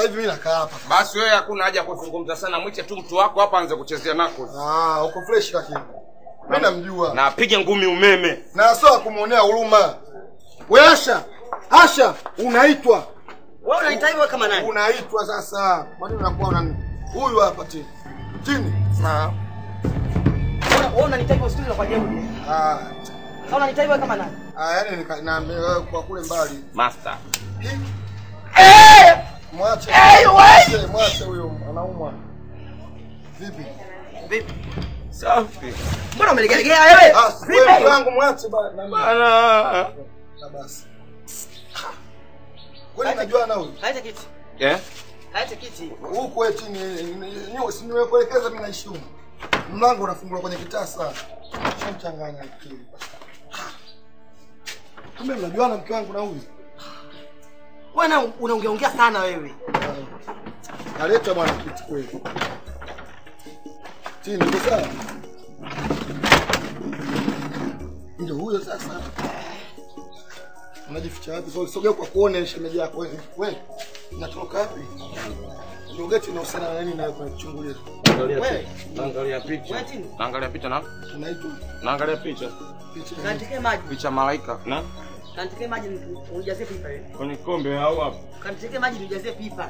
Hivi mimi nakaa hapa. Basi wewe hakuna haja ya kuzungumza sana, mwite tu mtu wako hapa aanze kuchezea nako. Ah, uko fresh lakini. Mimi namjua. Na apige ngumi umeme. Na sio kumuonea huruma. Wewe Asha, Asha unaitwa. Wewe unaita hivyo kama nani? Unaitwa sasa. Kwa nini unakuwa unani? Huyu hapa chini. Chini. Sawa. Wewe wewe unaniita hivyo siku kwa jeuri. Ah, Au unaniita hivyo kama nani? ah yani nika- naambia wewe kwa kule mbali. Master. Mwache. Mwache, mwache huyo anaumwa. Vipi? Vipi? Safi. Mbona umelegelegea wewe? Ah, wewe Vipi? wangu mwache bana. Bana. Na basi. Wewe unajua na huyu? Haita kiti. Eh? Haita kiti. Huku wewe chini nyo si nimekuelekeza mimi naishi huko. Mlango unafunguliwa kwenye kitasa. Shamchanganya akili. Kumbe mnajuana mke wangu na huyu? Wewe na unaongeongea sana wewe. Kaleta bwana kiti kweli. Chini uko sawa? Ndio huyo sasa. Unajificha wapi? So, sogea kwa kuone shemeji yako wewe. Wewe unatoka wapi? Ndio geti na usana nani nayo kwa kuchungulia. Wewe. Naangalia picha. Wewe chini. Naangalia picha na Unaitwa naangalia picha. picha. Kantike maji. Picha malaika. Na Kantike maji unijazie pipa wewe. kwenye kombe au hapo. Kantike maji unijazie pipa.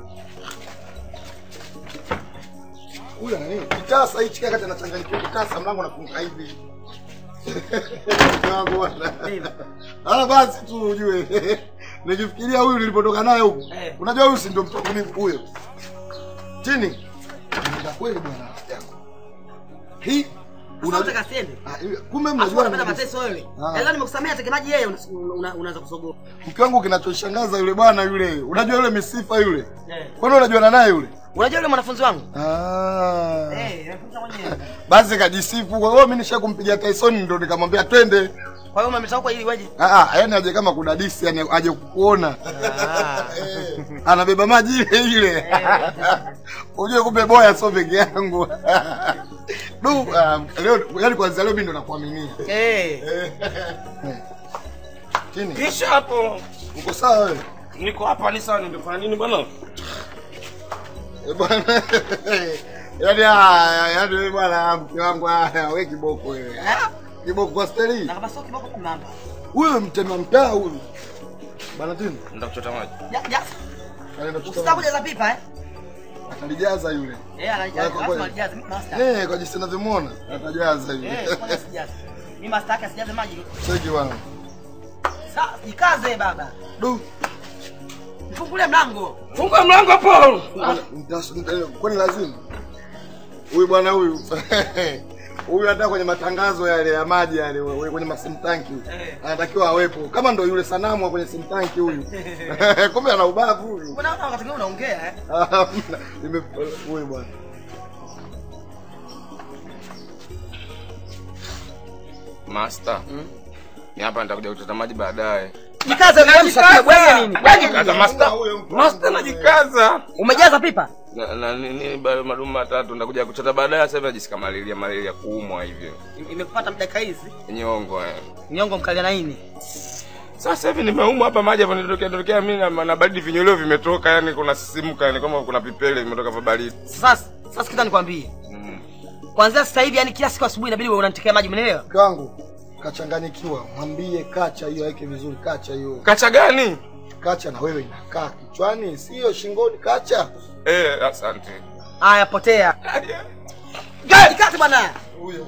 Huyu ana nini? Kitasa hichi kaka anachanganyikiwa kitasa mlango unafunga hivi. Wangu bwana. Ah basi tu ujue. Nikifikiria huyu nilipotoka naye huko. Eh. Unajua huyu si ndio mtoto mimi huyo. Chini. Ndio kweli bwana rafiki yangu. Hii Unataka unajua siende? Ah, hivi, kumbe Afu mnajua unapenda na mateso wewe. Ah. Ela nimekusamea teke maji yeye una- una- unaanza kusogoa. mke wangu kinachoshangaza yule bwana yule. Unajua yule misifa yule. Eh. Kwani unajuana naye yule? Unajua yule mwanafunzi wangu? Ah. Eh, nafunza mwenyewe. Basi kajisifu. Kwa hiyo mimi nishakumpigia Tyson ndo nikamwambia twende. Kwa hiyo umemsahau kwa ili weje? Ah, ah, yani aje kama kudadisi, yani aje kukuona. Ah. Eh, Anabeba maji ile ile. Ujue kumbe boya sio peke yangu. Du, um, leo yani kwanza leo mimi ndo nakuaminia. Eh. Eh. Chini. Kisha hapo. Uko sawa wewe? Niko hapa ni sawa nimefanya nini bwana? Eh, Bwana. Yaani ah, yaani wewe bwana mke wangu ah, wewe kiboko wewe. Kiboko kwa steli. Na kama sio kiboko kumamba. Huyo mtema mtaa huyu. Bwana tini. Nenda kuchota maji. Ya, ya. Anaenda kuchukua. Usitaka kujaza pipa eh? Atalijaza yule. Eh, anajaza. Kwa- Lazima kwa- alijaze master. Eh, kwa jinsi ninavyomuona atajaza yule. Eh, kwanza sijaza. Mimi master yake asijaze maji. Cheki bwana. Sasa jikaze baba. Du. Mfungulie mlango. Funga mlango hapo. Mtas- mta- Kwani lazima huyu bwana huyu huyu hata kwenye matangazo yale ya maji yale we- kwenye masimtanki Eh. anatakiwa awepo, kama ndo yule sanamu wa kwenye simtanki huyu. Kumbe ana ubavu huyu. Mbona wakati mwingine unaongea eh? Ah, nime- Huyu bwana Master. Ni hapa nitakuja kuchota maji baadaye. Jikaze wewe msafiri bwege nini? Bwege Kaza nini? master. huyo mtu Master wangu najikaza. Umejaza pipa? Na, na nini bado madumu matatu nitakuja kuchota baadaye sasa hivi najisikia malaria malaria kuumwa hivyo. Im- Imekupata dakika hizi. Nyongo eh. Nyongo mkalia na nini? Sasa hivi nimeumwa hapa maji hapo nitokea tokea mimi na, na baridi vinyoleo vimetoka yani kuna sisimuka yani kama kuna pipele vimetoka vya baridi. Sasa sasa sikiza nikwambie. Mm. Kuanzia sasa hivi yani kila siku asubuhi inabidi wewe unanitekea maji, umeelewa? mke wangu kachanganyikiwa, mwambie kacha hiyo aweke vizuri, kacha hiyo Kacha gani? kacha na wewe inakaa kichwani, sio shingoni. Kacha Eh, asante. Haya potea. Jikaze bwana. huyo.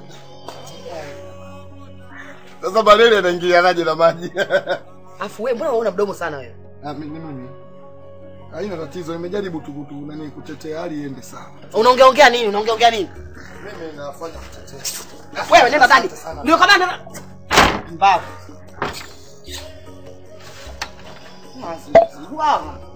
Sasa malaria anaingilianaje na maji? Afu wewe mbona una mdomo sana wewe? Ah, mimi mimi haina tatizo, nimejaribu tu tu nani kutetea hali iende sawa. Unaongea ongea nini? Unaongea ongea nini? Mimi nafanya kutetea. Wewe nenda ndani. Ndio kama nenda. Mbavu. Mwazi. Wow.